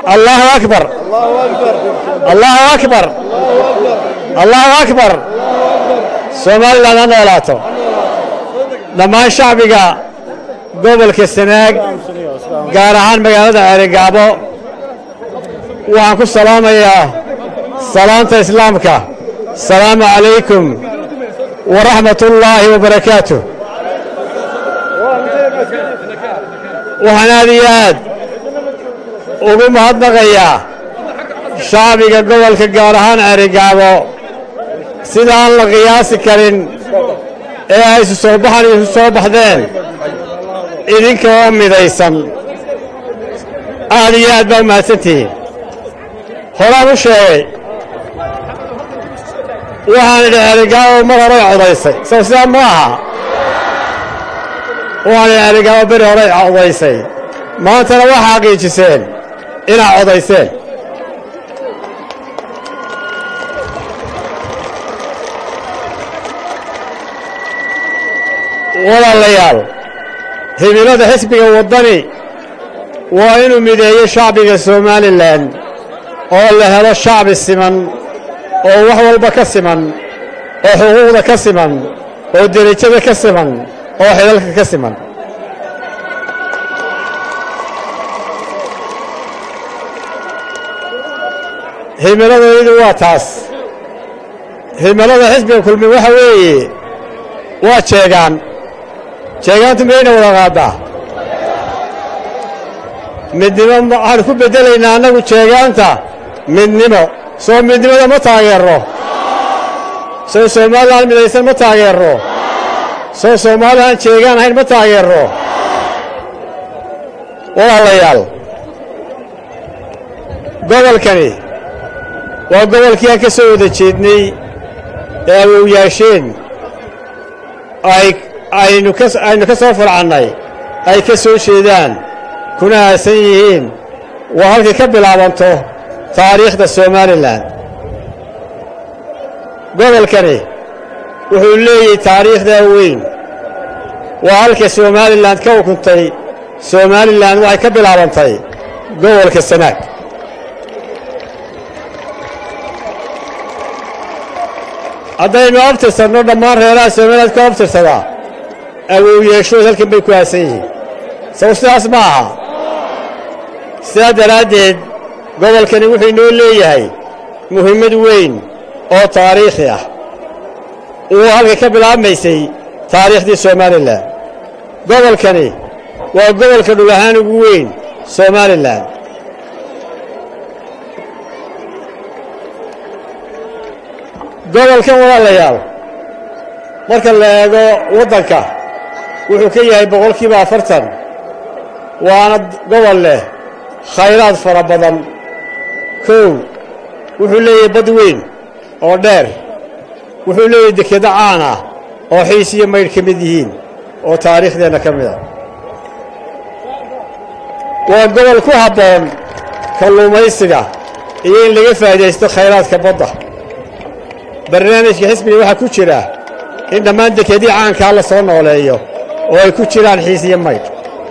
allahu akbar allahu akbar allahu akbar somalilan ha noolaato dhammaan shacbiga gobolka sanaag gaar ahaan magaalada ceerigaabo waxaan ku salaamayaa salaanta islaamka asalaamu calaykum waraxmat ullaahi wabarakaatu waxaan aad iyo aad ugu mahadnaqayaa shacbiga gobolka gaar ahaan ceerigaabo sida aan la qiyaasi karin ee ay isu soo baxan isu soo baxdeen idinka oo midaysan aad iyo aad baa u mahadsantihiin horaan u sheegay waxaan idhi ceerigaabo mar horay codaysay sow sidaa ma aha waxaan idhi ceerigaabo beri horay codaysay maantana waxaa xaqiijiseen inaad codayseen walaalayaal himilada xisbiga waddani waa inuu mideeyo shacbiga somalilan oo la helo shacbi siman oo wax walba ka siman oo xuquuqda ka siman oo derajada ka siman oo xidalka ka siman himiladaydu waa taas himilada xisbiga kulmi waxa weeye waa jeegaan jeegaantu mayna wada qaaddaa midnimo waxaan ku beddelaynaa annagu jeegaanta midnimo soo midnimada ma taageerro soo somalilan midaysan ma taageerro soo soomaalilan jeegaan ahayn ma taageerro walaalayaal gobolkani waa gobolkii aan ka soo wada jeednay ee awowyaasheen ay aynu ka aynu ka soo fulcannay ay ka soo jeedaan kuna aasan yihiin waa halkay ka bilaabanto taariikhda somalilan gobolkani wuxuu leeyahay taariikhdaa weyn waa halka somalilan ka ukuntay somalilan waxay ka bilaabantay gobolka sanaag haddaynu abtirsanno dhammaan reeraha somaliland ka abtirsadaa awowyeeshood halkan bay ku aasan yihiin saw sidaas ma aha sidaa daraaddeed gobolkani wuxuu inoo leeyahay muhimmad weyn oo taariikhi ah uu halkay ka bilaabmaysay taariikhdii somalilan gobolkani waa gobolka dhul ahaan ugu weyn somalilan gobolkan walaalayaal marka la eego waddanka wuxuu ka yahay boqolkiiba afartan waana gobol leh khayraad fara badan kow wuxuu leeyahay bad weyn oo dheer wuxuu leeyahay dekedo caan ah oo xiis iyo maydh ka mid yihiin oo taariikhdeenna ka mid a waa gobol ku habboon kalluumaysiga iyo in laga faa'iidaysto khayraadka badda barnaamijka xisbiga waxaa ku jira in dhammaan dekedii caankaa la soo nooleeyo oo ay ku jiraan xiis iyo maydh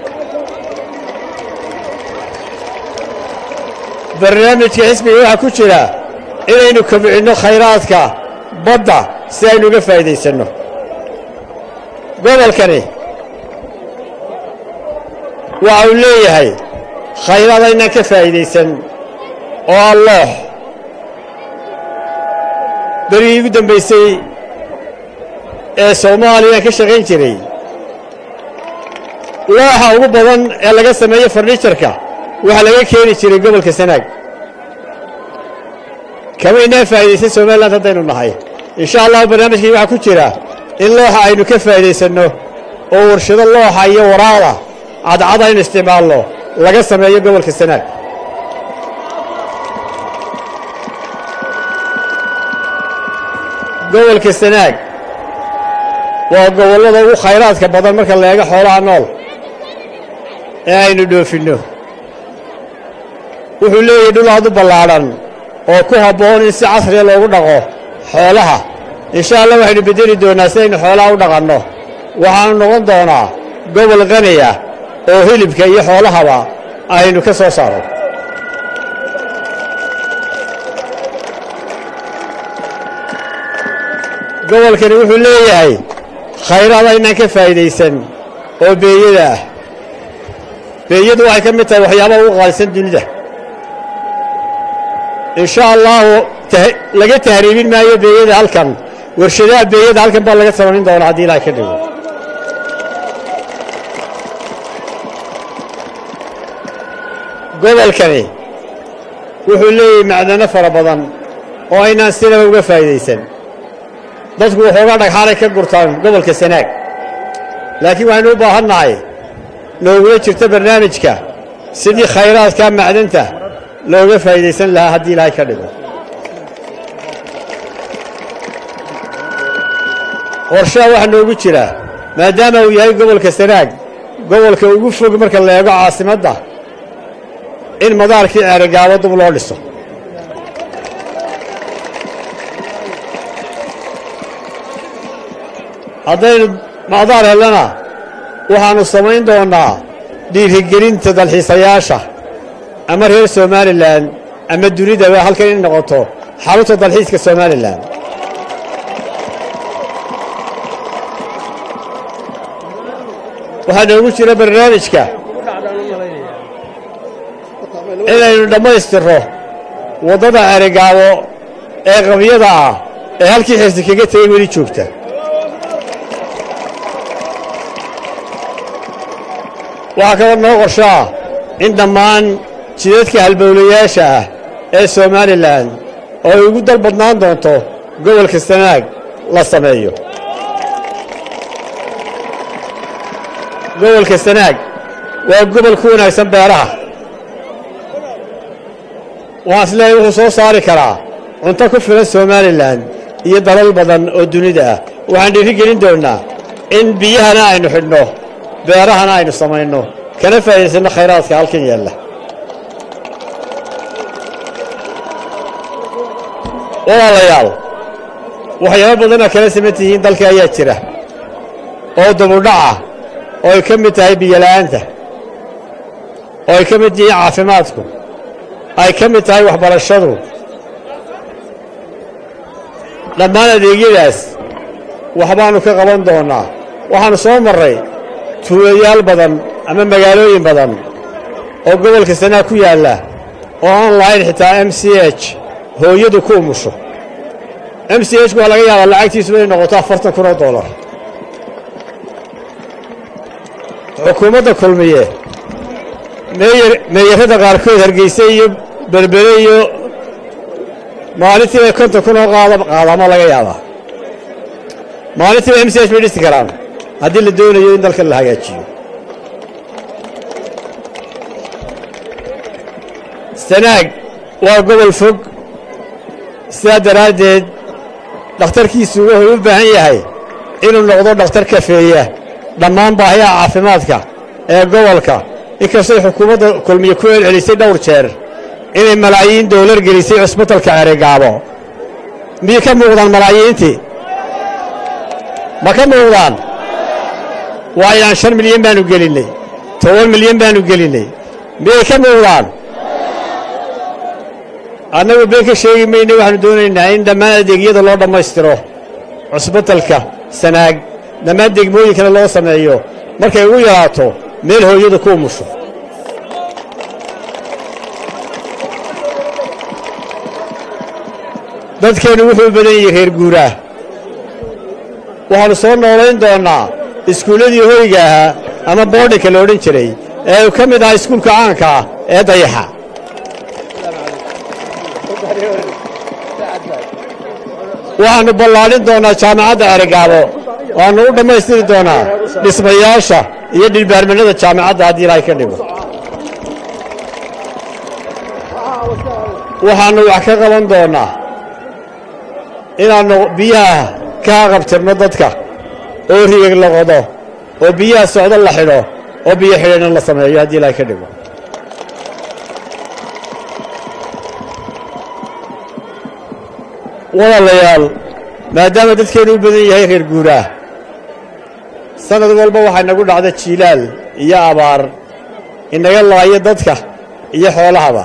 barnaamijka xisbiga waxaa ku jira inaynu kobcinno khayraadka badda si aynu uga faa'iidaysanno gobolkani waxa uu leeyahay khayraad aynaan ka faa'iidaysan oo alloox berigii ugu dambaysay ee soomaaliya ka shaqayn jiray looxa ugu badan ee laga sameeyo farniijarka waxaa laga keeni jiray gobolka sanaag kamaynaan faa'iidaysan somalilan haddaynu nahay insha allahu barnaamijkii waxaa ku jira in looxa aynu ka faa'iidaysanno oo warshado looxa iyo waraada cadcad aynu isticmaalno laga sameeyo gobolka sanaag gobolka sanaag waa gobollada ugu khayraadka badan marka la eego xoolaha nool ee aynu dhoofinno wuxuu leeyahay dhul aad u ballaadhan oo ku habboon in si casriya loogu dhaqo xoolaha insha allah waxaynu beddeli doonnaa si aynu xoolaha u dhaqanno waxaanu noqon doonaa gobol qani ah oo hilibka iyo xoolahaba aynu ka soo saarno gobolkani wuxuu leeyahay khayraad aynaan ka faa'iidaysan oo beeyada ah beeyadu waxay ka mid tahay waxyaabaha ugu qaalisan dunida in sha allaahu laga tahriibin maayo beeyada halkan warshadaha beeyada halkan baa laga samayn doonaa haddii ilahay ka dhigo gobolkani wuxuu leeyahay macdano fara badan oo aynaan sinaba uga faa'iidaysan dadku waxoogaa dhagxaanay ka gurtaan gobolka sanaag laakiin waxaynu u baahan nahay noogula jirto barnaamijka sidii khayraadka macdanta looga faa'iidaysan lahaa haddii ilaahay ka dhigo qorshaha waxaa noogu jira maadaama uu yahay gobolka sanaag gobolka ugu fog marka la eego caasimadda in madaarkii ceerigaabo dub loo dhiso haddaynu madaar hellana waxaannu samayn doonnaa dhiirigelinta dalxiisayaasha ama reer somalilan ama dunidaba halkan in noqoto xarunta dalxiiska somalilan waxaa noogu jira barnaamijka inaynu dhammaystirro waddada ceerigaabo ee qabyada ah ee halkii xirsi kaga tegey weli joogta waxaa kaloo noo qorsho ah in dhammaan jidadka halbowlayaasha ah ee somalilan oo ay ugu dal badnaan doonto gobolka sanaag la sameeyo gobolka sanaag waa gobol ku wanaagsan beeraha waxaan is leeyahay wuxuu soo saari karaa cunto ku filan somalilan iyo dalal badan oo dunida ah waxaan dhiiri gelin doonnaa in biyahana aynu xidhno beerahana aynu samayno kana faa'iidaysanno khayraadka halkan yaalla walaalayaal waxyaabo badanaa kala siman tihiin dalka ayaa jira oo dubudhaca oo ay ka mid tahay biyola'aanta oo ay ka mid yihiin caafimaadku ay ka mid tahay waxbarashadu dhammaan adeegyadaas waxbaannu ka qaban doonnaa waxaannu soo marray tuulayaal badan ama magaalooyin badan oo gobolka sanaa ku yaalla oo aan lahayn xitaa m c h hooyadu ku umusho m c h ku waa laga yaabaa lacagtiisu inay noqoto afartan kun oo dollar xukuumadda kulmiye meeyar meeyarrada qaarkood hargeyse iyo berbere iyo maalintiiba konton kun oo qaada qaadaama laga yaabaa maalintiiba m c h bay dhisi karaan haddii la doonayo in dalka la hagaajiyo sanaag waa gobol fog sidaa daraaddeed dhakhtarkiisu wuxuu u baahan yahay inuu noqdo dhakhtar kafeeya dhammaan baahiyaha caafimaadka ee gobolka inkastay xukuumadda kulmiye ku celcelisay dhowr jeer inay malaayiin doolar gelisay cusbitalka ceerigaabo miyay ka muuqdaan malaayiintii ma ka muuqdaan waayaan shan milyan baannu gelinnay toban milyan baannu gelinnay miyay ka muuqdaan annagu been ka sheegi mayne waxaannu doonaynaa in dhammaan adeegyada loo dhammaystiro cusbitalka sanaag dhammaan degmooyinkana loo sameeyo markay ugu yaraato meel hooyadu ku umusho dadkeennu wuxuu u badan yahay reer guuraah waxaannu soo noolayn doonnaa iskuulladii hoyga ahaa ama boodhinka la odhan jiray ee uu ka mid ahaa iskuulka caanka ah ee dayaxa waxaannu ballaadhin doonnaa jaamacadda ceerigaabo waannu u dhammaystiri doonaa dhismayaasha iyo dhilbaarmanada jaamacadda haddii ilaahay ka dhigo waxaannu wax ka qaban doonnaa inaannu biyaha ka haqabtirno dadka oo rigag la qodo oo biyaha socdo la xidho oo biyo xidheenna la sameeyo haddii ilaahay ka dhigo walaalayaal maadaama dadkeennu u badan yahay reer guuraah sannad walba waxaa inagu dhacda jiilaal iyo abaar inaga laayo dadka iyo xoolahaba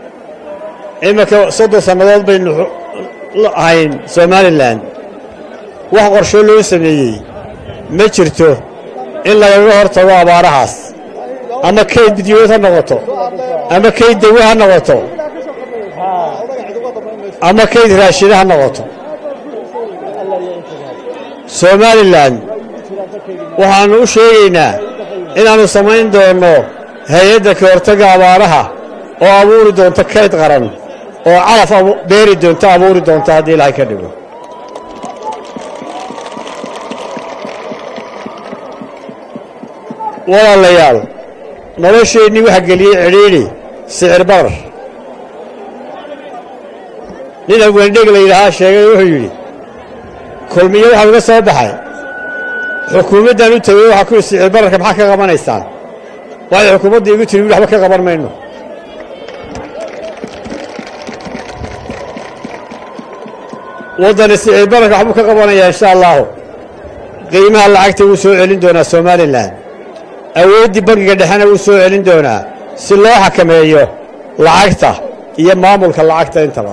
iminka soddon sannadood baynu ahayn somalilan wax qorsho loo sameeyey ma jirto in lagaga hor tago abaarahaas ama kayd midyood ha noqoto ama kayd dawe ha noqoto ama kayd raashida ha noqoto somalilan waxaannu u sheegaynaa inaannu samayn doonno hay-adda ka hortagga abaaraha oo abuuri doonta kayd qaran oo calaf beeri doonta abuuri doonta haddii ilaahay ka dhigo walaalayaal nolosheennii waxa geliyey cidhiidhi sicir barar nin abweendheg la yidhaahaa sheegay wuxuu yidhi kulmiyo waxaa uga soo baxay xukuumaddan u tegey waxaa ku yidhi sicir bararka maxaa ka qabanaysaan waxay xukuumadda igu tiri waxba ka qaban mayno waddani sicir bararka waxbuu ka qabanayaa insha allaahu qiimaha lacagta wuu soo celin doonaa somalilan awooddii bangiga dhexena wuu soo celin doonaa si loo xakameeyo lacagta iyo maamulka lacagta intaba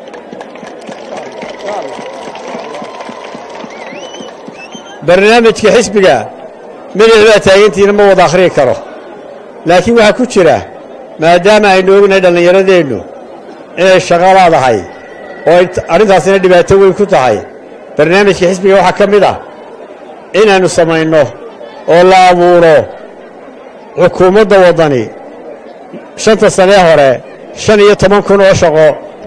barnaamijka xisbiga midix baa taagantiina ma wada akhriyi karo laakiin waxaa ku jira maadaama aynu ognahay dhallinyaradeennu inay shaqo laadahay oo arrintaasina dhibaato weyn ku tahay barnaamijka xisbiga waxaa ka mid ah inaannu samayno oo la abuuro xukuumadda waddani shanta sanee hore shan iyo toban kun oo shaqo